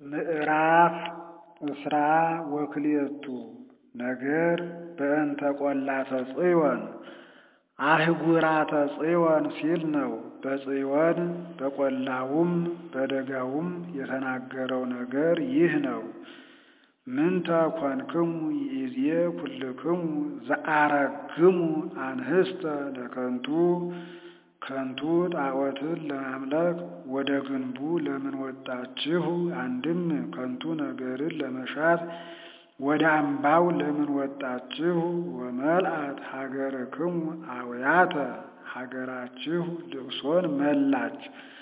ምዕራፍ እስራ ወክልኤቱ ነገር በእንተ ቈላተ ጽዮን አህጉራተ ጽዮን ሲል ነው። በጽዮን በቈላውም በደጋውም የተናገረው ነገር ይህ ነው። ምንተ ኮንክሙ ይእዜ ኩልክሙ ዘአረግሙ አንህስተ ለከንቱ ከንቱ ጣዖትን ለማምለክ ወደ ግንቡ ለምን ወጣችሁ? አንድም ከንቱ ነገርን ለመሻት ወደ አምባው ለምን ወጣችሁ? ወመልአት ሀገርክሙ አውያተ ሀገራችሁ ልቅሶን መላች።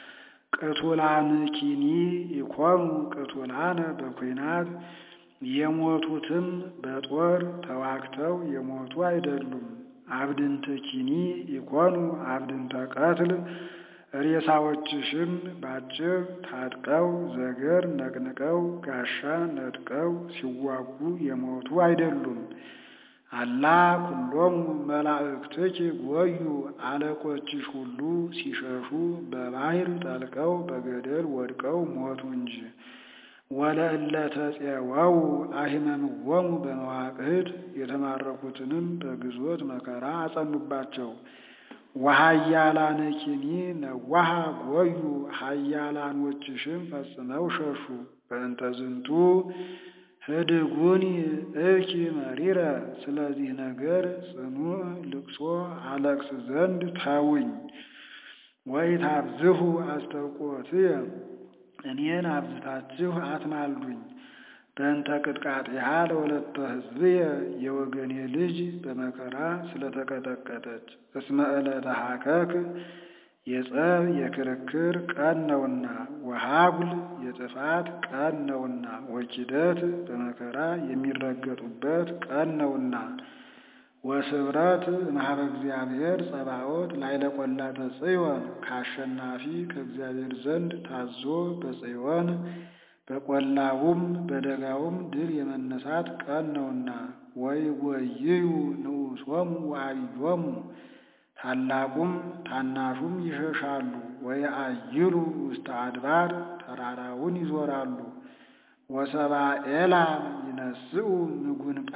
ቅቱላንኪኒ ኢኮኑ ቅቱላነ በኩናት የሞቱትም በጦር ተዋግተው የሞቱ አይደሉም። አብድንትኪኒ ኢኮኑ አብድንተ ቀትል ሬሳዎችሽም ባጭር ታጥቀው ዘገር ነቅንቀው ጋሻ ነጥቀው ሲዋጉ የሞቱ አይደሉም። አላ ኩሎሙ መላእክትኪ ጎዩ አለቆችሽ ሁሉ ሲሸሹ በባሕር ጠልቀው በገደል ወድቀው ሞቱ እንጂ። ወለእለ ተፄወው አሂመምዎሙ በመዋቅህት የተማረኩትንም በግዞት መከራ አጸኑባቸው። ወኃያላንኪኒ ነዋሃ ጎዩ ኃያላኖችሽም ፈጽመው ሸሹ። በእንተ ዝንቱ ህድጉኒ እኪ መሪረ ስለዚህ ነገር ጽኑዕ ልቅሶ አለቅስ ዘንድ ተውኝ። ወኢታብዝሑ አስተውቆትየ እኔን አብዝታችሁ አትማልዱኝ። በእንተ ቅጥቃጤሃ ለወለተ ሕዝብየ የወገኔ ልጅ በመከራ ስለተቀጠቀጠች። እስመ ዕለተ ሀከክ የጸብ የክርክር ቀን ነውና፣ ወሀጉል የጥፋት ቀን ነውና፣ ወኪደት በመከራ የሚረገጡበት ቀን ነውና። ወስብረት እምኀበ እግዚአብሔር ጸባኦት ላዕለ ቈላተ ጽዮን ከአሸናፊ ከእግዚአብሔር ዘንድ ታዞ በጽዮን በቈላውም በደጋውም ድል የመነሳት ቀን ነውና። ወይጐይዩ ንዑሶሙ ወዐቢዮሙ ታላቁም ታናሹም ይሸሻሉ። ወየዐይሉ ውስተ አድባር ተራራውን ይዞራሉ። ወሰብአ ኤላም ይነስኡ ምጉንጳ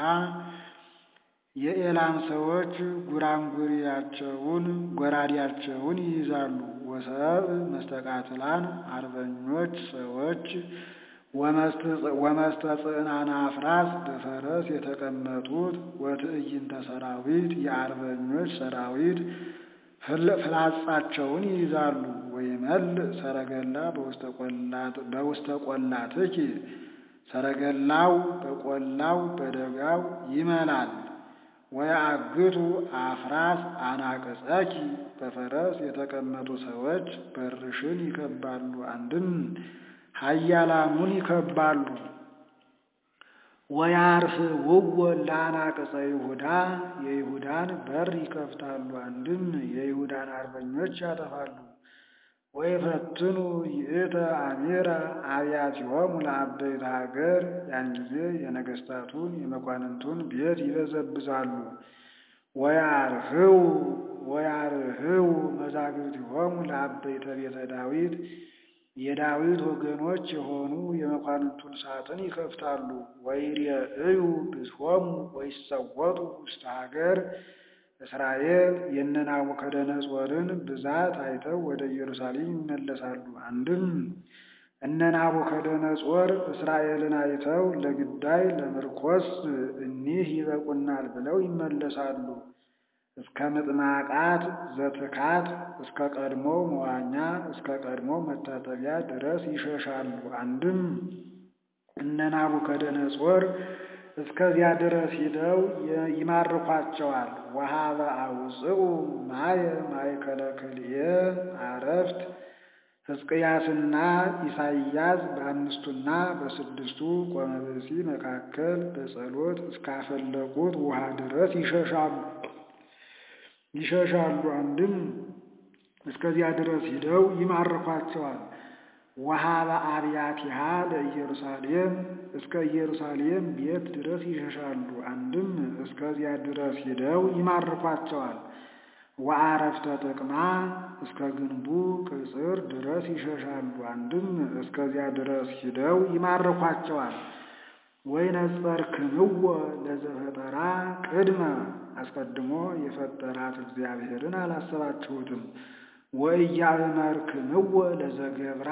የኤላም ሰዎች ጉራንጉሪያቸውን ጎራዴያቸውን ይይዛሉ። ወሰብ መስተቃትላን አርበኞች ሰዎች ወመስተጽዕናነ አፍራስ በፈረስ የተቀመጡት ወትዕይንተ ሰራዊት የአርበኞች ሰራዊት ፍላጻቸውን ይይዛሉ። ወይመልእ ሰረገላ በውስተ ቈላትኪ ሰረገላው በቈላው በደጋው ይመላል። ወየአግቱ አፍራስ አናቅጸኪ በፈረስ የተቀመጡ ሰዎች በርሽን ይከባሉ። አንድም ኃያላኑን ይከባሉ። ወያርህውዎ ለአናቅጸ ይሁዳ የይሁዳን በር ይከፍታሉ። አንድም የይሁዳን አርበኞች ያጠፋሉ። ወይፈትኑ ይእተ አሚረ አብያቲሆሙ ለአበይተ ሀገር ያን ጊዜ የነገሥታቱን የመኳንንቱን ቤት ይበዘብዛሉ። ወያርህው ወያርህው መዛግብቲሆሙ ለአበይተ ቤተ ዳዊት የዳዊት ወገኖች የሆኑ የመኳንንቱን ሳጥን ይከፍታሉ። ወይሬእዩ ብዝሆሙ ወይሰወጡ ውስተ ሀገር እስራኤል የነ ናቡከደነጾርን ብዛት አይተው ወደ ኢየሩሳሌም ይመለሳሉ። አንድም እነ ናቡከደነጾር እስራኤልን አይተው ለግዳይ ለምርኮስ እኒህ ይበቁናል ብለው ይመለሳሉ። እስከ ምጥማቃት ዘትካት እስከ ቀድሞ መዋኛ እስከ ቀድሞ መታጠቢያ ድረስ ይሸሻሉ። አንድም እነ ናቡከደነጾር እስከዚያ ድረስ ሂደው ይማርኳቸዋል። ወሀበ አውፅኡ ማየ ማእከለ ክልኤ አረፍት ሕዝቅያስና ኢሳይያስ በአምስቱና በስድስቱ ቆመ ብእሲ መካከል በጸሎት እስካፈለቁት ውሃ ድረስ ይሸሻሉ ይሸሻሉ። አንድም እስከዚያ ድረስ ሂደው ይማርኳቸዋል። ወሀበ አብያቲሃ ለኢየሩሳሌም እስከ ኢየሩሳሌም ቤት ድረስ ይሸሻሉ። አንድም እስከዚያ ድረስ ሂደው ይማርኳቸዋል። ወአረፍተ ጥቅማ እስከ ግንቡ ቅጽር ድረስ ይሸሻሉ። አንድም እስከዚያ ድረስ ሂደው ይማርኳቸዋል። ወይነጸርክምዎ ለዘፈጠራ ቅድመ አስቀድሞ የፈጠራት እግዚአብሔርን አላሰባችሁትም። ወኢያእመርክምዎ ለዘገብራ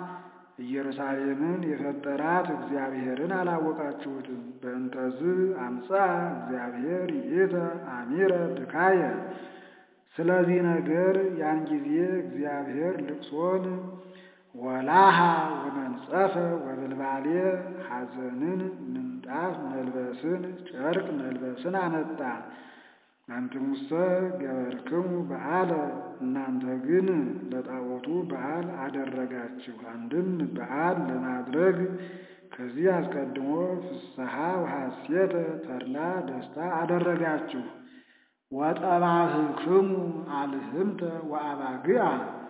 ኢየሩሳሌምን የፈጠራት እግዚአብሔርን አላወቃችሁትም። በእንተዝ አምፃ እግዚአብሔር ይእተ አሚረ ብካየ ስለዚህ ነገር ያን ጊዜ እግዚአብሔር ልቅሶን ወላሃ ወመንጸፈ ወብልባሌ ሐዘንን ምንጣፍ መልበስን ጨርቅ መልበስን አመጣ። አንትሙሰ ገበርክሙ በዓለ እናንተ ግን ለጣዖቱ በዓል አደረጋችሁ። አንድም በዓል ለማድረግ ከዚህ አስቀድሞ ፍስሐ ወሐሴተ ተድላ ደስታ አደረጋችሁ። ወጠባህክሙ አልህምተ ወአባግዓ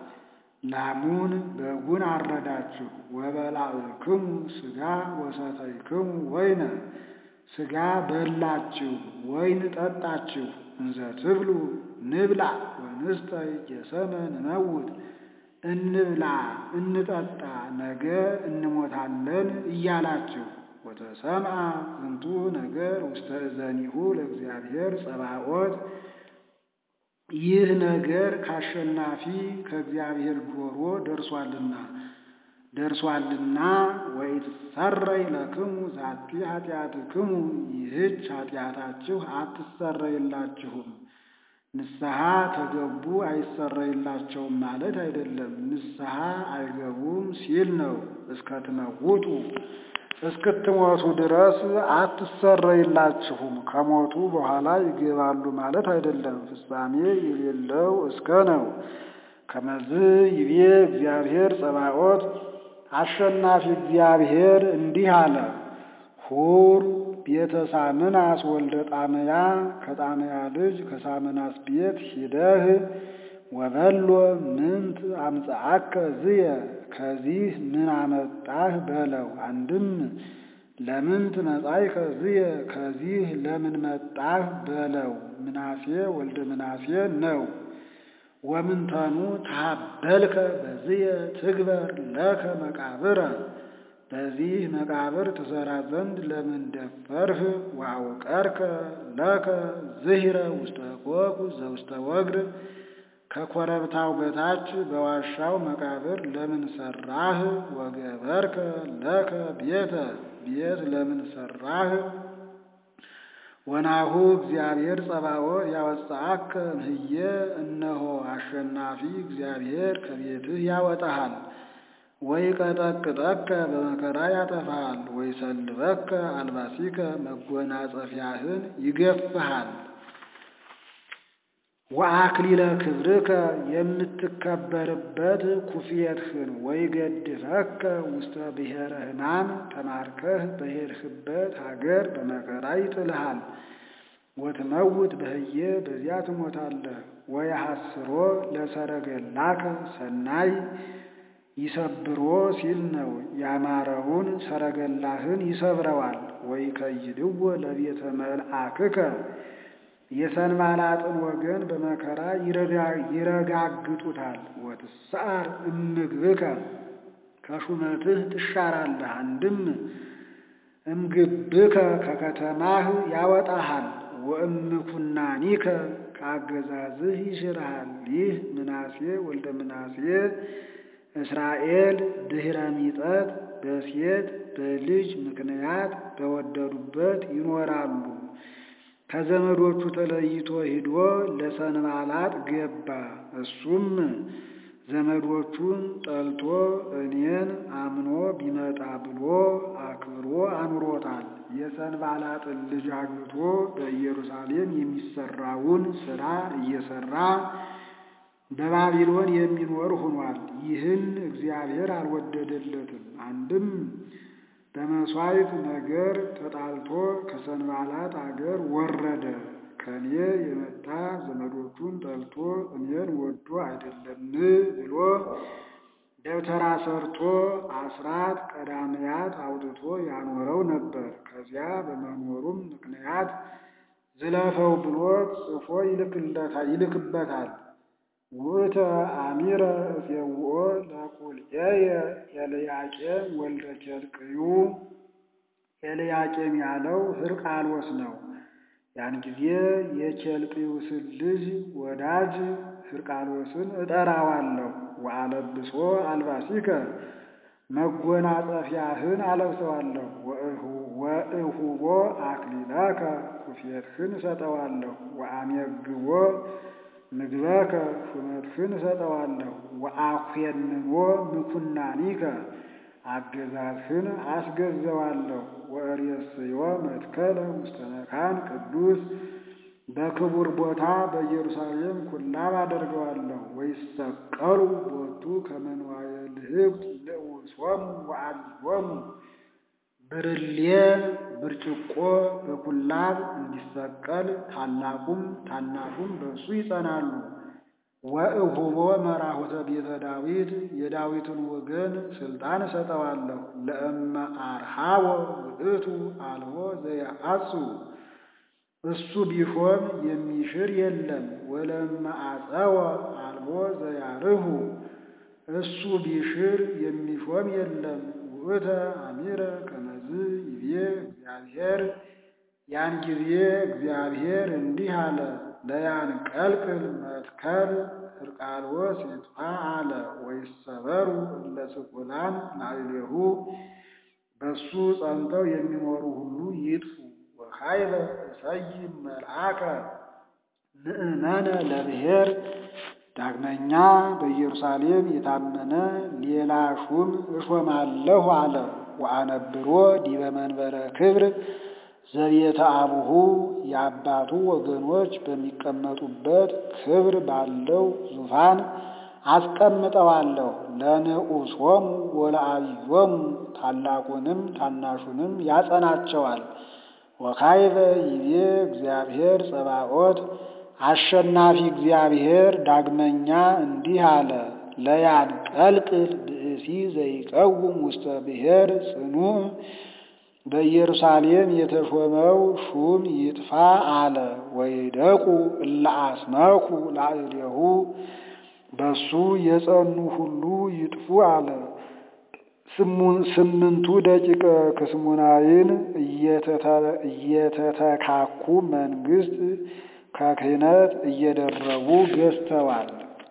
ላሙን በጉን አረዳችሁ። ወበላዕክሙ ሥጋ ወሰተይክሙ ወይነ ሥጋ በላችሁ፣ ወይን ጠጣችሁ። እንዘ ትብሉ ንብላ ወንስጠይ ጌሰመ ንመውት እንብላ እንጠጣ ነገ እንሞታለን እያላችሁ ወተሰምዐ ዝንቱ ነገር ውስተ እዘኒሁ ለእግዚአብሔር ጸባኦት ይህ ነገር ካሸናፊ ከእግዚአብሔር ጆሮ ደርሷልና ደርሷልና ወይትሰረይ ለክሙ ዛቲ ኃጢአትክሙ ይህች ኃጢአታችሁ አትሰረይላችሁም። ንስሐ ከገቡ አይሰረይላቸውም ማለት አይደለም። ንስሐ አይገቡም ሲል ነው። እስከትመውጡ እስክትሞቱ ድረስ አትሰረይላችሁም። ከሞቱ በኋላ ይገባሉ ማለት አይደለም። ፍጻሜ የሌለው እስከ ነው። ከመዝ ይቤ እግዚአብሔር ጸባኦት አሸናፊ እግዚአብሔር እንዲህ አለ። ሁር ቤተ ሳምናስ ወልደ ጣመያ ከጣመያ ልጅ ከሳምናስ ቤት ሂደህ ወበሎ ምንት አምፀአከ ዝየ ከዚህ ምን አመጣህ በለው። አንድም ለምንት መጻእከ ዝየ ከዚህ ለምን መጣህ በለው። ምናሴ ወልደ ምናሴ ነው። ወምንተኑ ታበልከ በዝየ ትግበር ለከ መቃብረ በዚህ መቃብር ትሰራ ዘንድ ለምን ደፈርህ? ወአውቀርከ ለከ ዝሂረ ውስተ ኮኩ ዘውስተ ወግር ከኮረብታው በታች በዋሻው መቃብር ለምን ሰራህ? ወገበርከ ለከ ቤተ ቤት ለምን ሰራህ? ወናሁ እግዚአብሔር ጸባኦት ያወጣአከ እምህየ እነሆ አሸናፊ እግዚአብሔር ከቤትህ ያወጣሃል። ወይ ቀጠቅጠከ በመከራ ያጠፋሃል። ወይ ሰልበከ አልባሲከ መጎናጸፊያህን ይገፍሃል። ወአክሊለ ክብርከ የምትከበርበት ኩፍየትህን ወይ ገድፈከ ውስተ ብሔረ ሕማም ተማርከህ በሄድህበት ሀገር በመከራ ይጥልሃል። ወትመውት በህየ በዚያ ትሞታለህ። ወየሐስሮ ለሰረገላከ ሰናይ ይሰብሮ ሲል ነው። ያማረውን ሰረገላህን ይሰብረዋል። ወይ ከይድዎ ለቤተ መልአክከ የሰንባላጥን ወገን በመከራ ይረጋግጡታል። ወትሰዓር እምግብከ ከሹመትህ ትሻራለህ። አንድም እምግብከ ከከተማህ ያወጣሃል። ወእምኩናኒከ ከአገዛዝህ ይሽርሃል። ይህ ምናሴ ወልደ ምናሴ እስራኤል ድኅረ ሚጠት በሴት በልጅ ምክንያት በወደዱበት ይኖራሉ። ከዘመዶቹ ተለይቶ ሂዶ ለሰንባላጥ ገባ። እሱም ዘመዶቹን ጠልቶ እኔን አምኖ ቢመጣ ብሎ አክብሮ አኑሮታል። የሰንባላጥን ልጅ አግብቶ በኢየሩሳሌም የሚሰራውን ሥራ እየሰራ በባቢሎን የሚኖር ሆኗል። ይህን እግዚአብሔር አልወደደለትም። አንድም በመሥዋዕት ነገር ተጣልቶ ከሰንባላጥ አገር ወረደ። ከኔ የመጣ ዘመዶቹን ጠልቶ እኔን ወዶ አይደለም ብሎ ደብተራ ሰርቶ አስራት ቀዳምያት አውጥቶ ያኖረው ነበር። ከዚያ በመኖሩም ምክንያት ዝለፈው ብሎት ጽፎ ይልክበታል። ውእተ አሚረ እፄውኦ ለቁልኤየ ኤልያቄም ወልደ ኬልቅዩ ኤልያቄም ያለው ሕርቃሎስ ነው። ያን ጊዜ የኬልቅዩስን ልጅ ወዳጅ ሕርቃሎስን እጠራዋለሁ። ወአለብሶ አልባሲከ መጎናጸፊያህን አለብሰዋለሁ። ወእሁቦ አክሊላከ ኩፌትህን እሰጠዋለሁ። ወአሜግቦ ምግበከ ሹመትህን እሰጠዋለሁ። ወአኮንኖ ምኩናኒከ አገዛዝህን አስገዘዋለሁ። ወእሬስዮ መትከለ ውስተ መካን ቅዱስ በክቡር ቦታ በኢየሩሳሌም ኩላብ አደርገዋለሁ። ወይሰቀሉ ቦቱ ከመንዋየ ልህብት ለውሶሙ ወአልዮሙ ብርሌ ብርጭቆ በኩላብ እንዲሰቀል ታላቁም ታናሹም በእሱ ይጸናሉ። ወእሁቦ መራሁተ ቤተ ዳዊት የዳዊትን ወገን ስልጣን እሰጠዋለሁ። ለእመ አርሃቦ ውእቱ አልቦ ዘያአጹ እሱ ቢሾም የሚሽር የለም። ወለእመ አጸወ አልቦ ዘያርሁ እሱ ቢሽር የሚሾም የለም። ውእተ አሚረ ከመዝ ይቤ እግዚአብሔር ያን ጊዜ እግዚአብሔር እንዲህ አለ ለያን ቀልቅል መትከል ሕርቃሎስ ይጥፋ አለ። ወይሰበሩ እለ ስቁላን ላዕሌሁ በሱ ጸንተው የሚኖሩ ሁሉ ይጥፉ። ወኃይለ እሰይም መልአከ ምእመነ ለብሔር ዳግመኛ በኢየሩሳሌም የታመነ ሌላ ሹም እሾማለሁ አለ። ወአነብሮ ዲበ መንበረ ክብር ዘቤተ አቡሁ የአባቱ ወገኖች በሚቀመጡበት ክብር ባለው ዙፋን አስቀምጠዋለሁ። ለንዑሶሙ ወለአብዮሙ ታላቁንም ታናሹንም ያጸናቸዋል። ወካይበ ይቤ እግዚአብሔር ጸባኦት አሸናፊ እግዚአብሔር ዳግመኛ እንዲህ አለ ለያንቀልቅል ብእሲ ዘይቀውም ውስተ ብሔር ጽኑዕ በኢየሩሳሌም የተሾመው ሹም ይጥፋ አለ። ወይደቁ እለ አስመኩ ላዕሌሁ በሱ የጸኑ ሁሉ ይጥፉ አለ። ስምንቱ ደቂቀ ክስሙናይን እየተተካኩ መንግስት ከክህነት እየደረቡ ገዝተዋል።